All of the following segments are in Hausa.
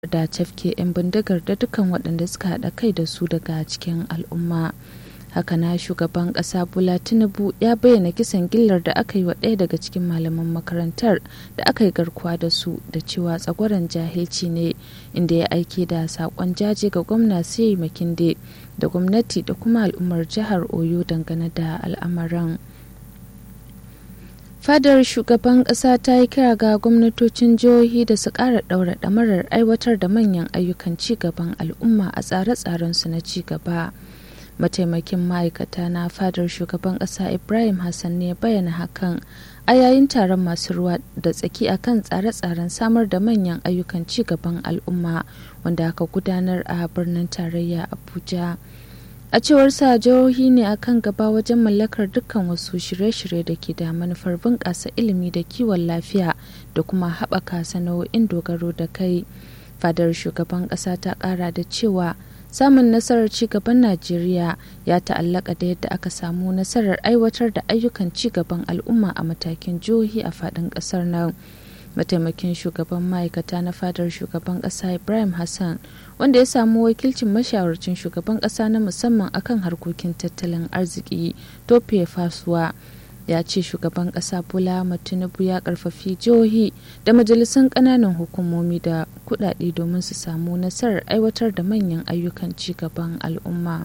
da cafke 'yan bindigar da dukkan waɗanda suka haɗa kai da su daga cikin al'umma haka na shugaban ƙasa bola tinubu ya bayyana kisan gillar da aka yi wa ɗaya daga cikin malaman makarantar da aka yi garkuwa da su da cewa tsagwaron jahilci ne inda ya aike da saƙon jaje ga gwamna sai makinde da gwamnati da kuma al'ummar jihar oyo dangane da al'amarin fadar shugaban ƙasa ta yi kira ga gwamnatocin jihohi da su ƙara ɗaura ɗamarar aiwatar da manyan ayyukan ci gaban al'umma a tsare-tsarensu na ci gaba mataimakin ma'aikata na fadar shugaban ƙasa ibrahim hassan ne bayyana hakan a yayin taron masu ruwa da tsaki akan tsare-tsaren samar da manyan ayyukan ci gaban al'umma wanda aka gudanar a birnin tarayya abuja a cewar sa jihohi ne akan gaba wajen mallakar dukkan wasu shirye-shirye da ke da manufar bunƙasa ilimi da kiwon lafiya da kuma haɓaka sana'o'in dogaro da kai fadar shugaban ƙasa ta ƙara da cewa samun nasarar ci gaban najeriya ya ta'allaka da yadda aka samu nasarar aiwatar da ayyukan ci gaban al'umma a matakin jihohi a faɗin ƙasar nan mataimakin shugaban ma'aikata na fadar shugaban ƙasa ibrahim hassan wanda ya samu wakilcin mashawarcin shugaban ƙasa na musamman akan harkokin tattalin arziki tope fasuwa ya ce shugaban ƙasa bola tinubu ya karfafi jihohi da majalisun ƙananan hukumomi da kuɗaɗe domin su samu nasarar aiwatar da manyan ayyukan ci gaban al'umma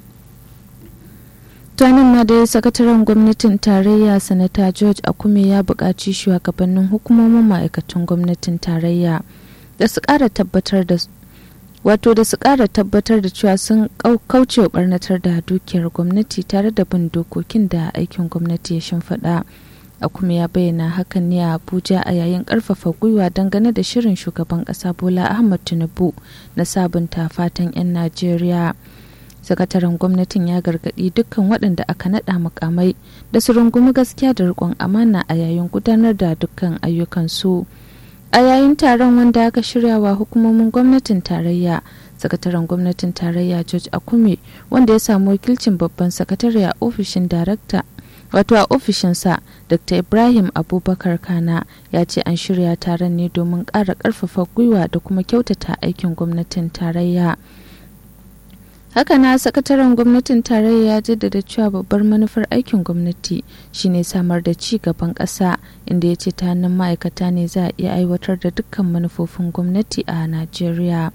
tanin ma dai sakataren gwamnatin tarayya sanata george akume ya buƙaci shugabannin hukumomin ma'aikatan gwamnatin tarayya da su ƙara tabbatar da wato da su ƙara tabbatar da cewa sun kauce barnatar da dukiyar gwamnati tare da bin dokokin da aikin gwamnati ya shimfiɗa a kuma ya bayyana hakan ne a abuja a yayin ƙarfafa gwiwa dangane da shirin shugaban ƙasa bola ahmad tinubu na sabunta fatan 'yan najeriya sakataren gwamnatin ya gargaɗi dukkan waɗanda aka naɗa mukamai da su rungumi gaskiya da riƙon amana a yayin gudanar da dukkan ayyukansu. a yayin taron wanda aka shirya wa hukumomin gwamnatin tarayya sakataren gwamnatin tarayya george akume wanda ya samu wakilcin babban sakatare a ofishin darakta wato a ofishinsa dr ibrahim abubakar kana ya ce an shirya taron ne domin ƙara ƙarfafa gwiwa da kuma kyautata aikin gwamnatin tarayya haka na sakataren gwamnatin tarayya ya jaddada cewa babbar manufar aikin gwamnati shine samar da ci gaban ƙasa inda ya ce ta hannun ma'aikata ne za a iya aiwatar da dukkan manufofin gwamnati a najeriya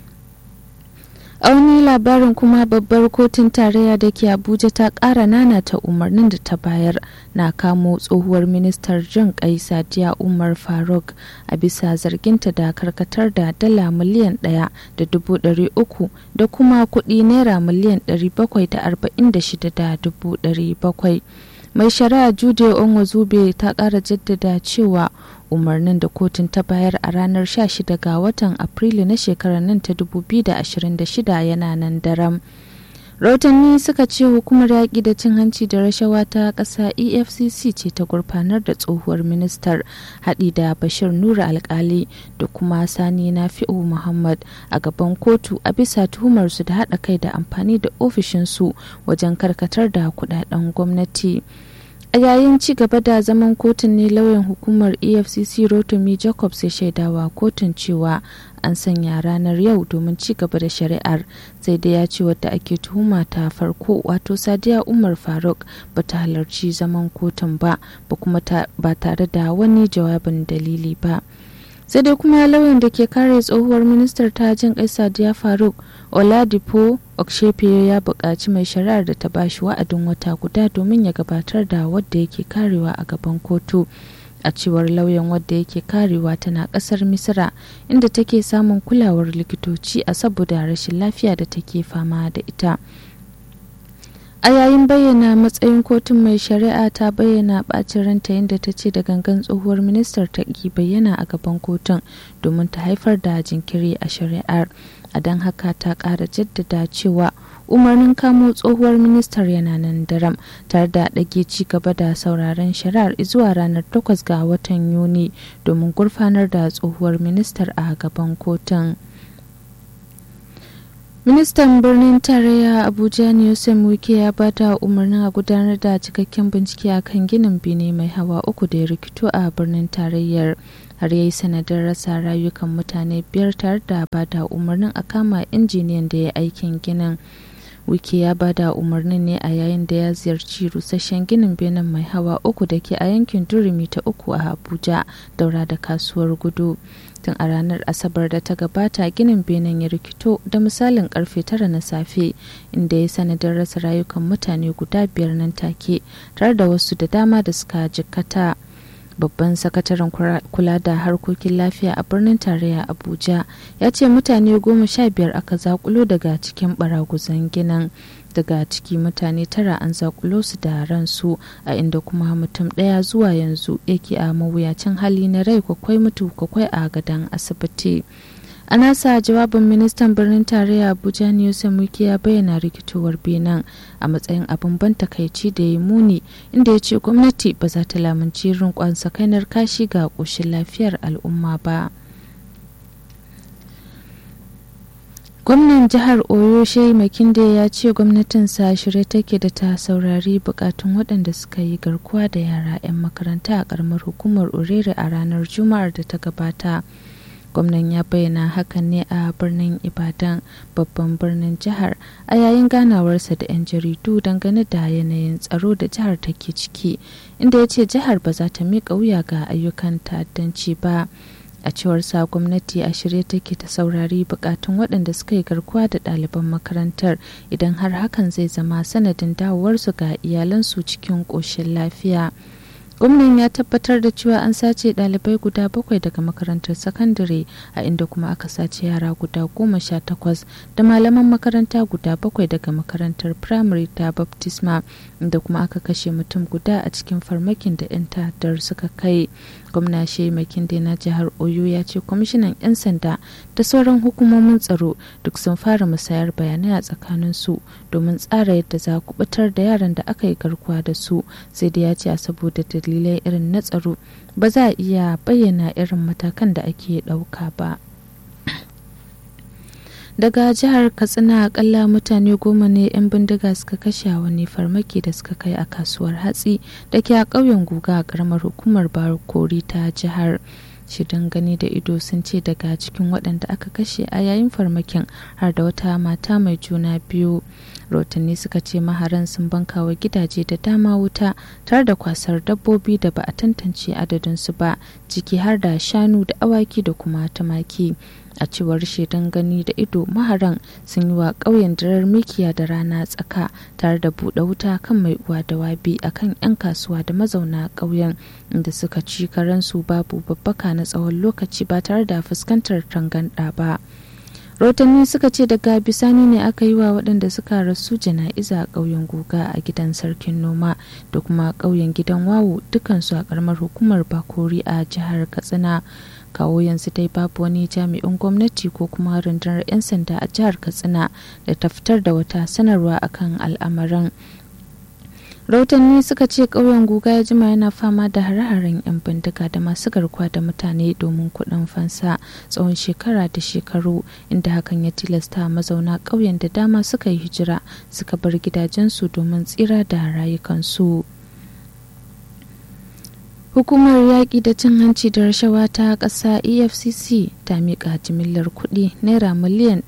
a wani labarin kuma babbar kotun tarayya da ke abuja ta ƙara nanata umarnin da ta bayar na kamo tsohuwar ministar jin kai sadiya umar faruk a bisa zarginta da karkatar da dala miliyan ɗaya da dubu ɗari uku da kuma kuɗi naira miliyan ɗari bakwai da arba'in da shida da dubu ɗari bakwai mai shari'a jude onwazube ta ƙara jaddada cewa umarnin da kotun ta bayar a ranar 16 ga watan afrilu na shekarar nan ta 2026 yana nan daram rahotanni suka ce hukumar yaƙi da cin hanci da rashawa ta ƙasa efcc ce ta gurfanar da tsohuwar ministar haɗi da bashir nura alkali da kuma sani nafi'u muhammad a gaban kotu a bisa tuhumarsu da haɗa kai da amfani da ofishinsu wajen karkatar da kudaden gwamnati. a yayin ci gaba da zaman kotun ne lauyan hukumar efcc rotimi jacobs ya shaidawa kotun cewa an sanya ranar yau domin ci gaba da shari'ar sai dai ya ce wadda ake tuhuma ta farko wato sadiya umar faruk ba ta halarci zaman kotun ba ba kuma ba tare da wani jawabin dalili ba sai dai kuma lauyan da ke kare tsohuwar ministar ta jin kai sadiya faruk oladipo okshefe ya buƙaci mai shari'ar da ta bashi wa'adin wata guda domin ya gabatar da wadda yake karewa a gaban kotu a cewar lauyan wadda yake karewa tana ƙasar misira inda take samun kulawar likitoci a saboda rashin lafiya da take fama da ita a yayin bayyana matsayin kotun mai shari'a ta bayyana bacin ranta yadda ta ce da gangan tsohuwar ministar ta ki bayyana a gaban kotun domin ta haifar da jinkiri a shari'ar a don haka ta kara jaddada cewa umarnin kamo tsohuwar ministar yana nan daram tare da ɗage ci gaba da sauraron shari'ar zuwa ranar 8 ga watan yuni domin gurfanar da tsohuwar ministar a gaban kotun. ministan birnin tarayya abuja ne yusuf wike ya bada umarnin a gudanar da cikakken bincike a kan ginin bene mai hawa uku da ya rikito a birnin tarayyar har ya yi sanadin rasa rayukan mutane biyar tare da ba da umarnin a kama injiniyan da ya aikin ginin wiki ya ba da umarnin ne a yayin da ya ziyarci rusasshen ginin benin mai hawa uku da ke a yankin durumi ta uku a abuja daura da kasuwar gudu tun a ranar asabar da ta gabata ginin benin ya rikito da misalin karfe tara na safe inda ya sanadin rasa rayukan mutane guda biyar nan take tare da wasu da dama da suka jikkata babban sakataren kula da harkokin lafiya a birnin tarayya abuja ya ce mutane goma sha biyar aka zakulo daga cikin baraguzan ginin daga ciki mutane tara an zakulo su da ransu a inda kuma mutum ɗaya zuwa yanzu yake a mawuyacin hali na rai kwakwai mutu kwakwai a gadon asibiti a nasa jawabin ministan birnin tarayya abuja ne muki ya bayyana rikitowar benin a matsayin abin ban takaici da ya muni inda ya ce gwamnati ba za ta lamunci rinkon sakainar kashi ga ƙoshin lafiyar al'umma ba gwamnan jihar oyo shehi makinde ya ce gwamnatinsa shirye take da ta saurari bukatun waɗanda suka yi garkuwa da yara 'yan makaranta a ƙaramar hukumar orere a ranar juma'ar da ta gabata gwamnan ya bayyana hakan ne a birnin ibadan babban birnin jihar a yayin ganawarsa da 'yan jaridu dangane da yanayin tsaro da jihar take ciki inda ya ce jihar ba za ta miƙa wuya ga ayyukan ta'addanci ba a cewar sa gwamnati a shirye take ta saurari bukatun waɗanda suka yi garkuwa da ɗaliban makarantar idan har hakan zai zama sanadin dawowarsu ga iyalansu cikin ƙoshin lafiya gwamnan ya tabbatar da cewa an sace ɗalibai guda bakwai daga makarantar sakandare a inda kuma aka sace yara guda goma sha takwas da malaman makaranta guda bakwai daga makarantar firamare ta baptisma inda kuma aka kashe mutum guda a cikin farmakin da 'yan ta'addar suka kai gwamna shehi makinde na jihar oyo ya ce kwamishinan 'yan sanda da sauran hukumomin tsaro duk sun fara musayar bayanai a tsakanin su domin tsara yadda za ku batar da yaran da aka yi garkuwa da su sai da ya ce a saboda dalilai irin na tsaro ba za a iya bayyana irin matakan da ake ɗauka ba daga jihar katsina akalla mutane goma ne 'yan bindiga suka kashe wani farmaki da suka kai a kasuwar hatsi da ke a ƙauyen guga a ƙaramar hukumar barkori ta jihar shidan gani da ido sun ce daga cikin waɗanda aka kashe a yayin farmakin har da wata mata mai juna biyu rotanni suka ce maharan sun banka wa gidaje da dama wuta tare da kwasar dabbobi da ba a tantance adadinsu ba ciki har da shanu da awaki da kuma tumaki a cewar shaidan gani da ido maharan sun yi wa ƙauyen darar mikiya da rana tsaka tare da buɗe wuta kan mai uwa da wabi akan 'yan kasuwa da mazauna ƙauyen inda suka ci karansu babu babbaka na tsawon lokaci ba tare da fuskantar tanganɗa ba rotanni suka ce daga bisani ne aka yi wa waɗanda suka rasu jana'iza a ƙauyen guga a gidan sarkin noma da kuma ƙauyen gidan wawo dukansu a ƙaramar hukumar bakori a jihar katsina kawo yanzu dai babu wani jami'in gwamnati ko kuma rundunar 'yan sanda a jihar katsina da ta fitar da wata sanarwa akan al'amarin rahotanni suka ce ƙauyen guga ya jima yana fama da hare-haren 'yan bindiga da masu garkuwa da mutane domin kuɗin fansa tsawon shekara da shekaru inda hakan ya tilasta mazauna ƙauyen da dama suka yi hijira suka bar gidajensu domin tsira da rayukansu. Hukumar yaƙi da cin hanci da rashawa ta ƙasa EFCC ta miƙa jimillar kuɗi naira miliyan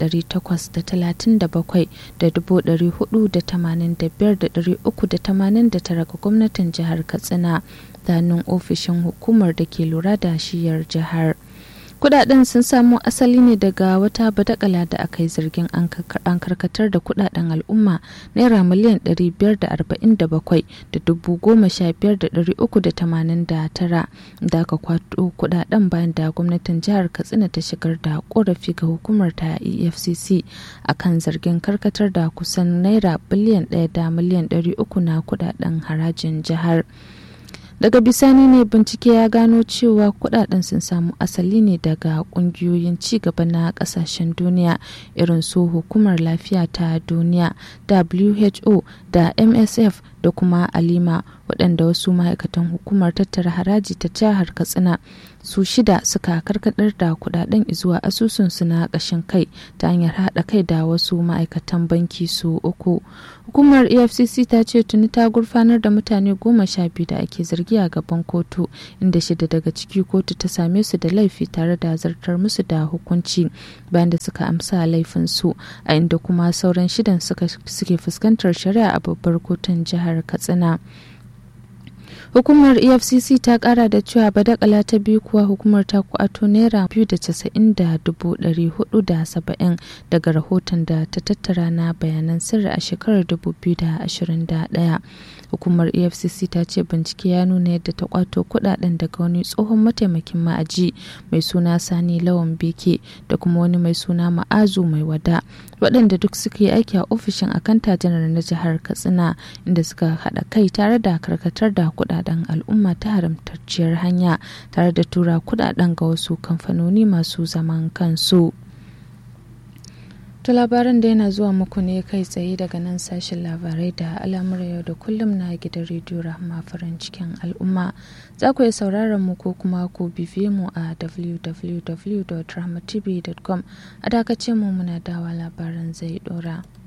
837,485,389 ga gwamnatin jihar Katsina ta hannun ofishin hukumar da ke lura da shiyar jihar. kudaden sun samo asali ne daga wata badakala da aka yi zargin an karkatar da kudaden al'umma naira miliyan 547 da dubu goma sha biyar da dari uku da tamanin da tara da aka kwato kudaden bayan da gwamnatin jihar katsina ta shigar da korafi ga hukumar ta efcc akan zargin karkatar da kusan naira biliyan ɗaya da miliyan ɗari uku na kudaden harajin jihar. daga bisani ne bincike ya gano cewa kudaden sun samu asali ne daga kungiyoyin gaba na kasashen duniya irin su hukumar lafiya ta duniya who da msf da kuma alima waɗanda wasu ma'aikatan hukumar tattara haraji ta jihar katsina su shida suka karkadar da kudaden zuwa asusunsu na ƙashin kai ta hanyar haɗa kai da wasu ma'aikatan banki su uku hukumar efcc ta ce tuni ta gurfanar da mutane goma sha biyu da ake zargi a gaban kotu inda shida daga ciki kotu ta same su da laifi tare da zartar musu da hukunci bayan da suka amsa laifinsu a inda kuma sauran shidan suke fuskantar shari'a a babbar kotun jihar katsina hukumar efcc ta kara da cewa badakala ta biyu kuwa hukumar ta kwato naira biyu da casa'in da dubu ɗari hudu da saba'in daga rahoton da ta tattara na bayanan sirri a shekarar dubu biyu da ashirin da ɗaya hukumar efcc ta ce bincike ya nuna yadda ta kwato kudaden daga wani tsohon mataimakin ma'aji mai suna sani lawan beke da kuma wani mai suna ma'azu mai wada waɗanda duk suka yi aiki a ofishin akanta janar na jihar katsina inda suka haɗa kai tare da karkatar da kudaden al'umma ta haramtacciyar hanya tare da tura kudaden ga wasu kamfanoni masu zaman kansu. To labaran da yana zuwa muku ne kai tsaye daga nan sashen labarai da al'amura yau da kullum na gidan rediyo rahama farin cikin al'umma za ku iya sauraron mu ko kuma ku bibiye mu a www.rahmatv.com a dakace mu muna dawa labaran zai dora.